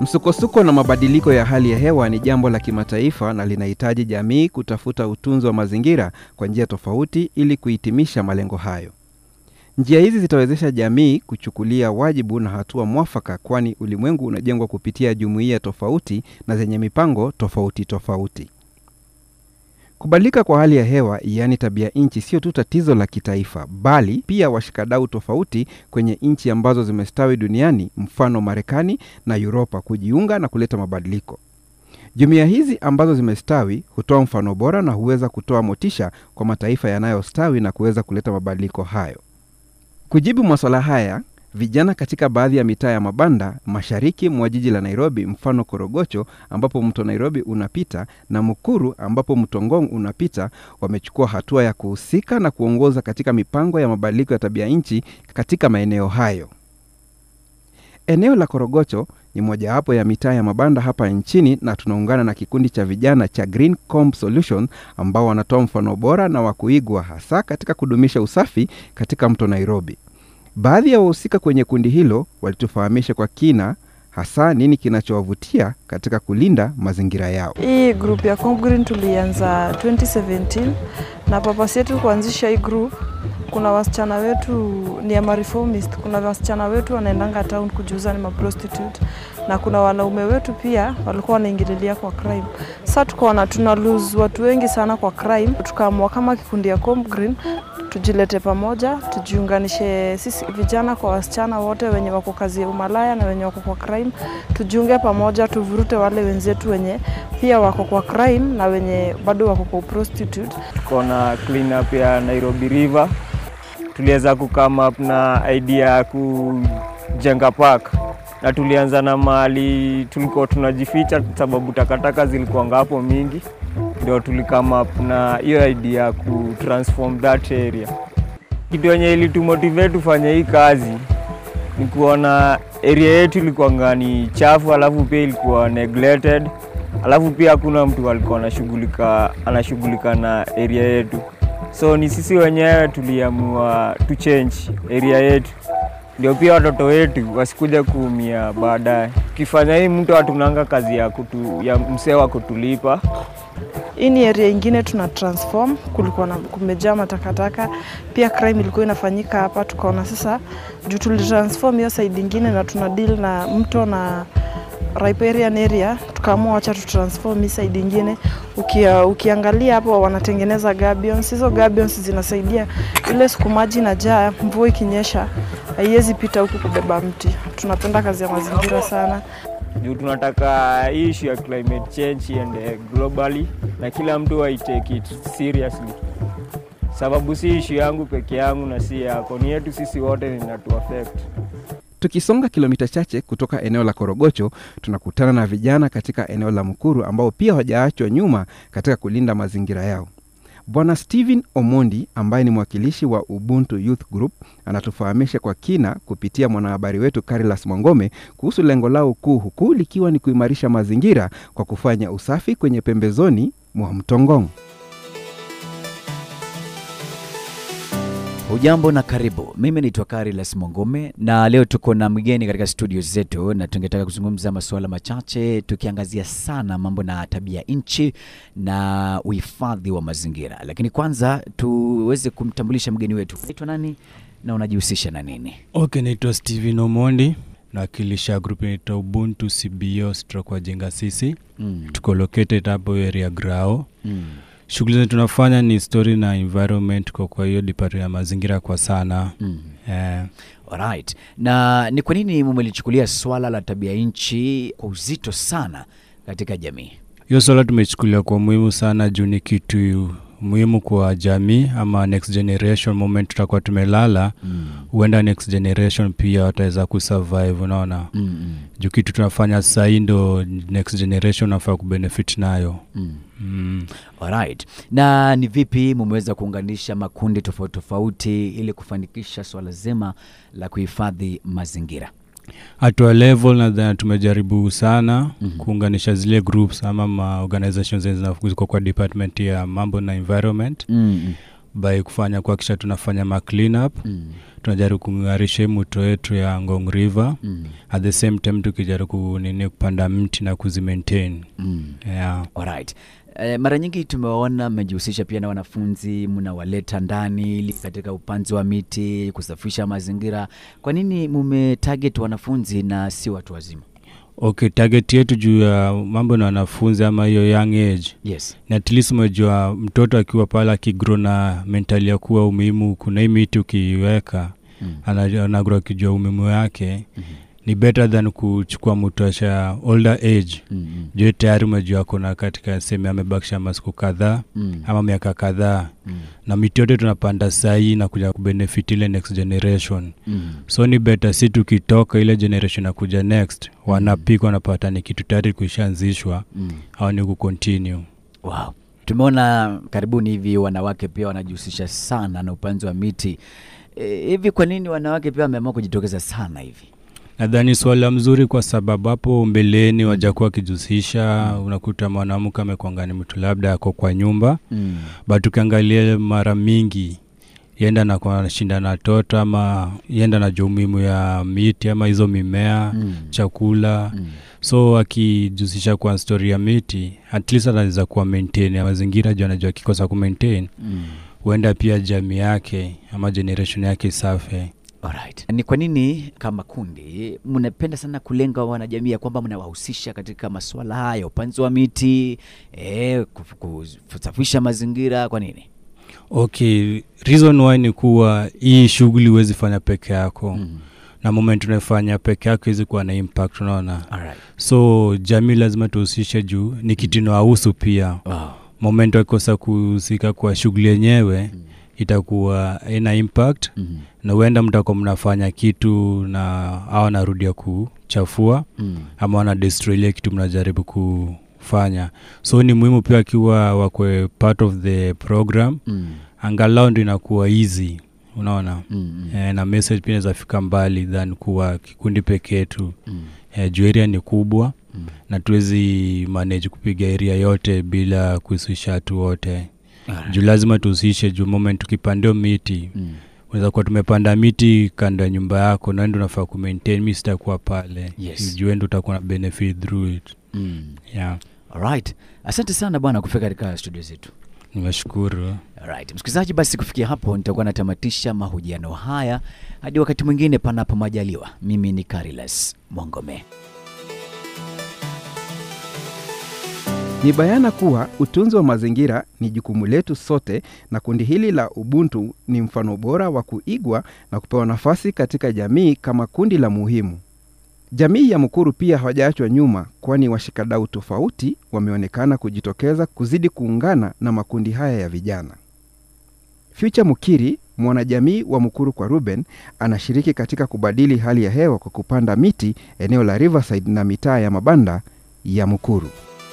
Msukosuko na mabadiliko ya hali ya hewa ni jambo la kimataifa na linahitaji jamii kutafuta utunzi wa mazingira kwa njia tofauti ili kuhitimisha malengo hayo. Njia hizi zitawezesha jamii kuchukulia wajibu na hatua mwafaka, kwani ulimwengu unajengwa kupitia jumuiya tofauti na zenye mipango tofauti tofauti. Kubadilika kwa hali ya hewa, yaani tabia nchi, sio tu tatizo la kitaifa, bali pia washikadau tofauti kwenye nchi ambazo zimestawi duniani, mfano Marekani na Uropa, kujiunga na kuleta mabadiliko. Jumuiya hizi ambazo zimestawi hutoa mfano bora na huweza kutoa motisha kwa mataifa yanayostawi na kuweza kuleta mabadiliko hayo. Kujibu maswala haya, vijana katika baadhi ya mitaa ya mabanda mashariki mwa jiji la Nairobi, mfano Korogocho ambapo mto Nairobi unapita na Mukuru ambapo mto Ngong unapita, wamechukua hatua ya kuhusika na kuongoza katika mipango ya mabadiliko ya tabia nchi katika maeneo hayo. Eneo la Korogocho ni mojawapo ya mitaa ya mabanda hapa nchini na tunaungana na kikundi cha vijana cha Green Comb Solution ambao wanatoa mfano bora na wa kuigwa hasa katika kudumisha usafi katika mto Nairobi. Baadhi ya wahusika kwenye kundi hilo walitufahamisha kwa kina hasa nini kinachowavutia katika kulinda mazingira yao. Hii group ya Comb Green tulianza 2017 na purpose yetu kuanzisha hii group, kuna wasichana wetu ni ama reformist, kuna wasichana wetu wanaendanga town kujiuza ni maprostitute na kuna wanaume wetu pia walikuwa wanaingililia kwa crime. Sasa tukaona tuna lose watu wengi sana kwa crime, tukaamua kama kikundi ya Comb Green tujilete pamoja, tujiunganishe sisi vijana kwa wasichana wote wenye wako kazi ya umalaya na wenye wako kwa crime, tujiunge pamoja, tuvurute wale wenzetu wenye pia wako kwa crime na wenye bado wako kwa prostitute. Tuko na clean up ya Nairobi River, tuliweza kukama up na idea ya kujenga park na tulianza na mahali tulikuwa tunajificha sababu takataka zilikuwanga hapo mingi, ndio tulikama up na hiyo idea ya kutransform that area. Kitu yenye ilitumotivate tufanye hii kazi ni kuona area yetu ilikuwanga ni chafu, alafu pia ilikuwa neglected, alafu pia hakuna mtu alikuwa anashughulika anashughulika na area yetu, so ni sisi wenyewe tuliamua tu change area yetu ndio pia watoto wetu wasikuja kuumia baadaye. Tukifanya hii, mtu hatunanga kazi ya, kutu, ya msee wa kutulipa. Hii ni area ingine tuna transform, kulikuwa na kumejaa matakataka, pia crime ilikuwa inafanyika hapa. Tukaona sasa juu tulitransform hiyo side ingine na tuna deal na mto na riparian area, tukaamua wacha tutransform hii side ingine. Ukia, ukiangalia hapo wanatengeneza gabions. Hizo gabions zinasaidia ile siku maji inajaa, mvua ikinyesha haiwezi pita huku kubeba mti. Tunapenda kazi ya mazingira sana juu tunataka hii issue ya climate change iende globally na kila mtu ai take it seriously, sababu si issue yangu peke yangu na si yako, ni yetu sisi wote, inatu affect. Tukisonga kilomita chache kutoka eneo la Korogocho, tunakutana na vijana katika eneo la Mukuru ambao pia hawajaachwa nyuma katika kulinda mazingira yao. Bwana Steven Omondi ambaye ni mwakilishi wa Ubuntu Youth Group anatufahamisha kwa kina kupitia mwanahabari wetu Carilas Mwangome kuhusu lengo lao kuu, huku likiwa ni kuimarisha mazingira kwa kufanya usafi kwenye pembezoni mwa mto Ngong. Hujambo na karibu. Mimi naitwa Carilas Mwangome na leo tuko na mgeni katika studio zetu, na tungetaka kuzungumza masuala machache tukiangazia sana mambo na tabia nchi na uhifadhi wa mazingira. Lakini kwanza tuweze kumtambulisha mgeni wetu. Naitwa nani na unajihusisha na nini? Okay, naitwa Steven Omondi nawakilisha grupu inaitwa Ubuntu CBO stroke wajenga sisi. Mm. Tuko located hapo area Grao. Mm. Shughuli zetu tunafanya ni story na environment, kwa kwa hiyo department ya mazingira kwa sana Mm. eh, Alright. Na ni kwa nini mumelichukulia swala la tabia nchi kwa uzito sana katika jamii? hiyo swala tumechukulia kwa muhimu sana juu ni kitu muhimu kwa jamii ama next generation. Moment tutakuwa tumelala, Mm. huenda next generation pia wataweza kusurvive, unaona Mm. Mm. juu kitu tunafanya sasa hii ndo next generation nafaa kubenefit nayo Mm. mm. Alright. Na ni vipi mumeweza kuunganisha makundi tofauti tofauti ili kufanikisha swala zima la kuhifadhi mazingira? hatua level nadhani tumejaribu sana Mhm. kuunganisha zile groups ama ma organizations zenye zina- ziko kwa department ya mambo na environment Mm. by kufanya kuhakikisha tunafanya ma clean up Mm. tunajaribu kung'arisha hii mto yetu ya ngong river Mm. at the same time tukijaribu kunini kupanda mti na kuzimaintain Mm. yeah. Alright. Eh, mara nyingi tumewaona mmejihusisha pia na wanafunzi, mnawaleta ndani ili katika upanzi wa miti, kusafisha mazingira. Kwa nini mume target wanafunzi na si watu wazima? okay target yetu juu ya mambo na wanafunzi ama hiyo young age Yes. ni at least umejua mtoto akiwa pale akigro na mentali ya kuwa umuhimu kuna hii miti ukiiweka Mm. ana- anagro akijua umuhimu yake Mhm. ni better than kuchukua mtu asha older age Mm. Mm. juu tayari umejua kuna katika sehemu amebakisha masiku kadhaa Mm. ama miaka kadhaa Mm. na miti yote tunapanda sahii na kuja kubenefit ile next generation Mm. so ni better si tukitoka ile generation akuja next wanapika wanapata ni kitu tayari kuishaanzishwa Mm. au ni kucontinue Wow. Tumeona karibuni hivi wanawake pia wanajihusisha sana na upanzi wa miti. E, hivi kwa nini wanawake pia wameamua kujitokeza sana hivi? nadhani swala mzuri kwa sababu hapo mbeleni wajakuwa wakijihusisha unakuta mwanamke amekwanga ni mtu labda ako kwa nyumba Mm. but ukiangalia mara mingi yenda na nashinda na toto ama yenda na jua umuhimu ya miti ama hizo mimea Mm. chakula Mm. so akijihusisha kwa stori ya miti at least anaweza kuwa maintain ya mazingira juu anajua akikosa kumaintain Mm. huenda pia jamii yake ama generation yake isafe Alright. Ni kwa nini kama kundi mnapenda sana kulenga wanajamii ya kwamba mnawahusisha katika masuala haya, upanzi wa miti, eh, kuf- kuf- kusafisha mazingira? Kwa nini? okay reason why ni kuwa hii shughuli huwezi fanya peke yako Mm. na moment unaefanya peke yako hizi kuwa na impact unaona Alright. so jamii lazima tuhusishe juu ni kitu inawahusu pia Wow. moment wakikosa kuhusika kwa shughuli yenyewe Mm. itakuwa ina impact Mm. na huenda mtakuwa mnafanya kitu na au narudia kuchafua Mm. ama wana destroy ile kitu mnajaribu kufanya so ni muhimu pia akiwa wakwe part of the program Mm. angalau ndo inakuwa easy unaona Mm. Mm. e, na message pia inaweza fika mbali than kuwa kikundi pekee tu Mm. e, juu area ni kubwa Mm. na tuwezi manage kupiga area yote bila kuhusisha watu wote Alright. juu lazima tuhusishe juu moment tukipandio miti Mm. unaweza kuwa tumepanda miti kando ya nyumba yako naendo unafaa kumaintain mi sitakuwa pale Yes. juu endo utakuwa na benefit through it Mm. yeah Alright. Asante sana bwana kufika katika studio zetu. nimeshukuru Alright. Msikilizaji, basi kufikia hapo nitakuwa natamatisha mahojiano haya hadi wakati mwingine, panapo majaliwa. Mimi ni Carilas Mwangome. Ni bayana kuwa utunzi wa mazingira ni jukumu letu sote, na kundi hili la Ubuntu ni mfano bora wa kuigwa na kupewa nafasi katika jamii kama kundi la muhimu. Jamii ya Mukuru pia hawajaachwa nyuma, kwani washikadau tofauti wameonekana kujitokeza kuzidi kuungana na makundi haya ya vijana. Future Mukiri, mwanajamii wa Mukuru kwa Ruben, anashiriki katika kubadili hali ya hewa kwa kupanda miti eneo la Riverside na mitaa ya mabanda ya Mukuru.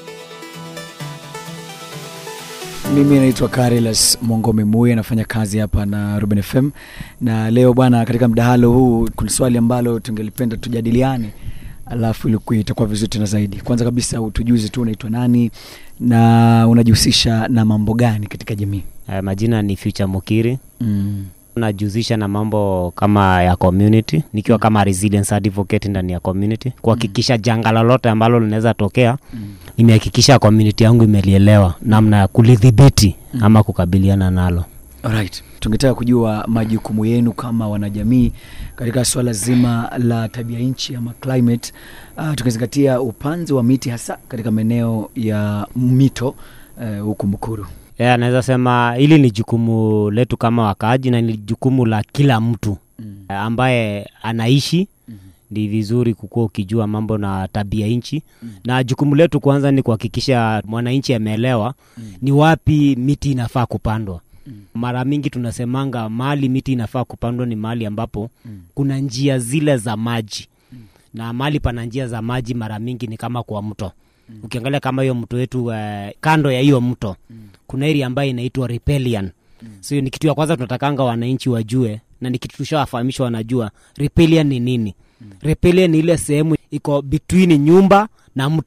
Mimi naitwa Carilas Mwangome Muye, nafanya kazi hapa na Ruben FM, na leo bwana, katika mdahalo huu kuna swali ambalo tungelipenda tujadiliane, alafu ilikuwa itakuwa vizuri tena zaidi. Kwanza kabisa utujuze tu unaitwa nani na unajihusisha na mambo gani katika jamii? Uh, majina ni Future Mukiri. Mm. Najihusisha na mambo kama ya community nikiwa kama resilience advocate ndani ya community kuhakikisha janga lolote ambalo linaweza tokea Mm. nimehakikisha community yangu imelielewa namna ya kulidhibiti ama kukabiliana nalo. Alright. Tungetaka kujua majukumu yenu kama wanajamii katika swala zima la tabia nchi ama climate, uh, tukizingatia upanzi wa miti hasa katika maeneo ya mito uh, huku Mukuru. Yeah, naweza sema hili ni jukumu letu kama wakaaji na ni jukumu la kila mtu Mm. eh, ambaye anaishi Mhm. ni vizuri kukuwa ukijua mambo na tabia nchi na jukumu letu kwanza ni kuhakikisha mwananchi ameelewa ni wapi miti inafaa kupandwa mara mingi tunasemanga mahali miti inafaa kupandwa ni mahali ambapo kuna njia zile za maji na mahali pana njia za maji mara mingi ni kama kwa mto ukiangalia kama hiyo mto wetu eh, kando ya hiyo mto kuna area ambayo inaitwa ripelian so hiyo ni kitu ya kwanza tunatakanga wananchi wajue na ni kitu tushawafahamisha wanajua ripelian ni nini ripelian ni ile sehemu iko between nyumba na mto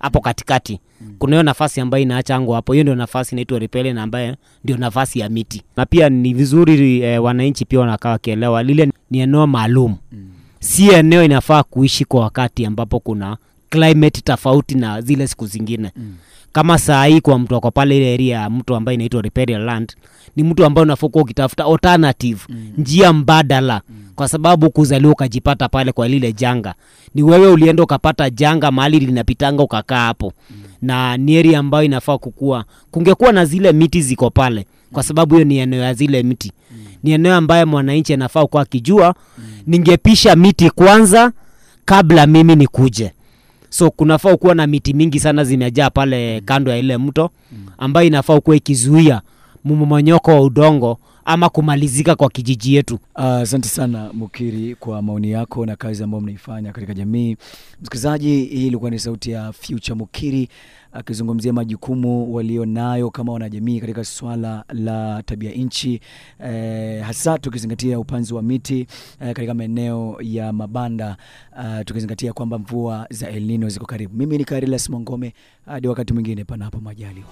hapo katikati kuna hiyo nafasi ambayo inaachangwa hapo hiyo ndio nafasi inaitwa riparian ambayo ndio nafasi ya miti na pia ni vizuri eh, wananchi pia wanakaa wakielewa lile ni eneo maalum si eneo inafaa kuishi kwa wakati ambapo kuna climate tofauti na zile siku zingine mm. kama saa hii kwa mtu ako pale ile area ya mtu ambaye inaitwa riparian land ni mtu ambaye unafaa kuwa ukitafuta alternative mm. njia mbadala mm. kwa sababu kuzaliwa ukajipata pale kwa lile janga ni wewe ulienda ukapata janga mahali linapitanga ukakaa hapo mm. na ni area ambayo inafaa kukua kungekuwa na zile miti ziko pale kwa sababu hiyo ni eneo ya zile miti mm. ni eneo ambayo mwananchi anafaa kuwa akijua mm. ningepisha miti kwanza kabla mimi nikuje so kunafaa kuwa na miti mingi sana zimejaa pale kando ya ile mto ambayo inafaa kuwa ikizuia mmomonyoko wa udongo ama kumalizika kwa kijiji yetu Ah, Asante sana Mukiri kwa maoni yako na kazi ambayo mnaifanya katika jamii. Msikilizaji, hii ilikuwa ni sauti ya Future Mukiri akizungumzia majukumu walionayo kama wanajamii katika swala la tabia nchi eh, hasa tukizingatia upanzi wa miti eh, katika maeneo ya mabanda ah, tukizingatia kwamba mvua za El Nino ziko karibu. Mimi ni Karilas Mongome, hadi wakati mwingine, panapo majaliwa.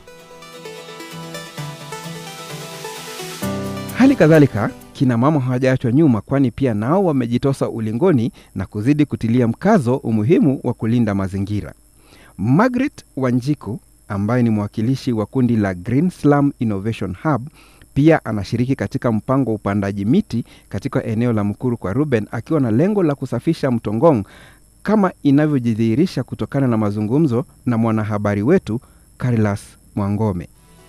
Hali kadhalika kina mama hawajaachwa nyuma, kwani pia nao wamejitosa ulingoni na kuzidi kutilia mkazo umuhimu wa kulinda mazingira. Margaret Wanjiku ambaye ni mwakilishi wa kundi la Green Slum Innovation Hub pia anashiriki katika mpango wa upandaji miti katika eneo la Mkuru kwa Ruben, akiwa na lengo la kusafisha mto Ngong kama inavyojidhihirisha kutokana na mazungumzo na mwanahabari wetu Carilas Mwangome.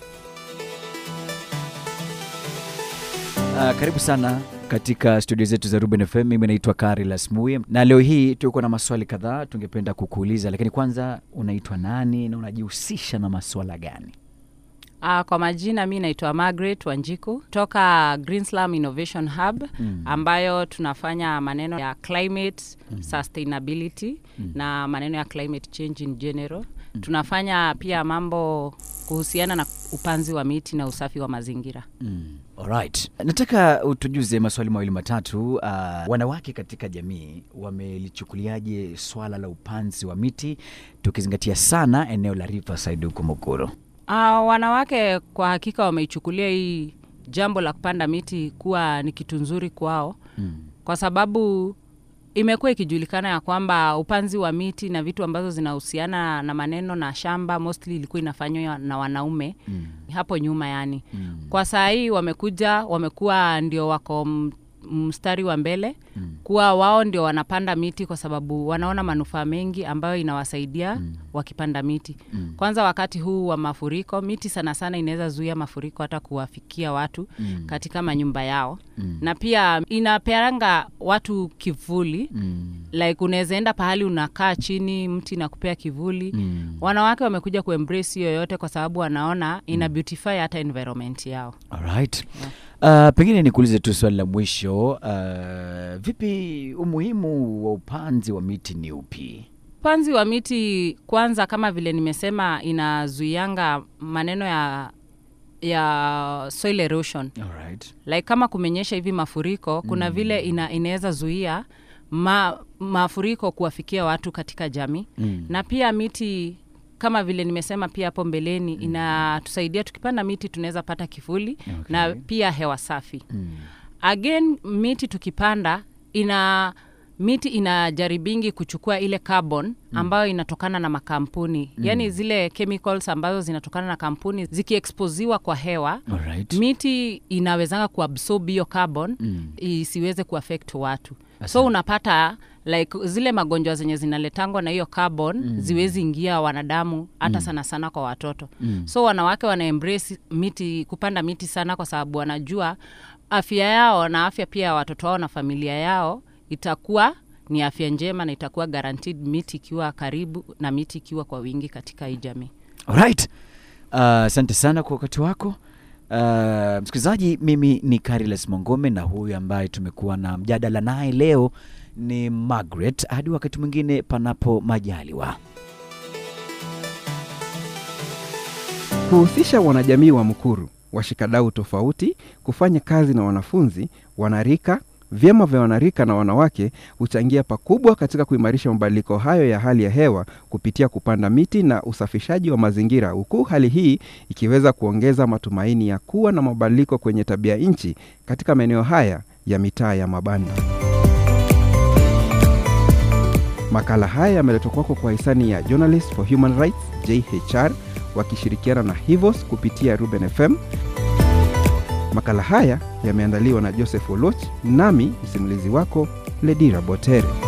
Uh, karibu sana katika studio zetu za Ruben FM. Mimi naitwa Carilas Muye na leo hii tuko na maswali kadhaa tungependa kukuuliza, lakini kwanza, unaitwa nani na unajihusisha na maswala gani? Uh, kwa majina mi naitwa Margaret Wanjiku toka Green Slum Innovation Hub Mm. ambayo tunafanya maneno ya climate sustainability na maneno ya climate change in general. Tunafanya pia mambo kuhusiana na upanzi wa miti na usafi wa mazingira. Mm. Alright. Nataka utujuze maswali mawili matatu. Uh, wanawake katika jamii wamelichukuliaje swala la upanzi wa miti tukizingatia sana eneo la Riverside huko Mukuru? Uh, wanawake kwa hakika wameichukulia hii jambo la kupanda miti kuwa ni kitu nzuri kwao Mm. kwa sababu imekuwa ikijulikana ya kwamba upanzi wa miti na vitu ambazo zinahusiana na maneno na shamba mostly ilikuwa inafanywa na wanaume Mm. hapo nyuma yani Mm. kwa saa hii wamekuja wamekuwa ndio wako m- mstari wa mbele Mm. kuwa wao ndio wanapanda miti kwa sababu wanaona manufaa mengi ambayo inawasaidia mm. wakipanda miti Mm. kwanza wakati huu wa mafuriko miti sana sana inaweza zuia mafuriko hata kuwafikia watu Mm. katika manyumba yao Mm. na pia inapeanga watu kivuli Mm. like unaweza enda pahali unakaa chini mti na kupea kivuli Mm. wanawake wamekuja kuembrace hiyo yote kwa sababu wanaona ina beautify hata environment yao Alright. Uh, pengine nikuulize tu swali la mwisho. Uh, vipi umuhimu wa upanzi wa miti ni upi? upanzi wa miti kwanza kama vile nimesema inazuianga maneno ya ya soil erosion Alright. like kama kumenyesha hivi mafuriko kuna vile ina, inaweza zuia ma, mafuriko kuwafikia watu katika jamii Mm. na pia miti kama vile nimesema pia hapo mbeleni inatusaidia tukipanda miti tunaweza pata kivuli Okay. na pia hewa safi Mm. again miti tukipanda ina miti inajaribingi kuchukua ile carbon ambayo inatokana na makampuni mm. yaani zile chemicals ambazo zinatokana na kampuni zikiexposiwa kwa hewa Alright. miti inawezanga kuabsorb hiyo carbon Mm. isiweze kuaffect watu Asante. so unapata like zile magonjwa zenye zinaletangwa na hiyo carbon mm. ziwezi ingia wanadamu hata mm. sana sana kwa watoto Mm. so wanawake wana embrace miti kupanda miti sana kwa sababu wanajua afya yao na afya pia ya watoto wao na familia yao itakuwa ni afya njema na itakuwa guaranteed miti ikiwa karibu na miti ikiwa kwa wingi katika hii jamii Alright. Uh, asante sana kwa wakati wako. Uh, msikilizaji, mimi ni Carilas Mongome na huyu ambaye tumekuwa na mjadala naye leo ni Margaret. Hadi wakati mwingine, panapo majaliwa. kuhusisha wanajamii wa Mkuru, washikadau tofauti, kufanya kazi na wanafunzi, wanarika, Vyama vya wanarika na wanawake huchangia pakubwa katika kuimarisha mabadiliko hayo ya hali ya hewa kupitia kupanda miti na usafishaji wa mazingira, huku hali hii ikiweza kuongeza matumaini ya kuwa na mabadiliko kwenye tabia nchi katika maeneo haya ya mitaa ya mabanda. Makala haya yameletwa kwako kwa hisani ya Journalists for Human Rights JHR wakishirikiana na Hivos kupitia Ruben FM. Makala haya yameandaliwa na Joseph Oloch, nami msimulizi wako Ledira Botere.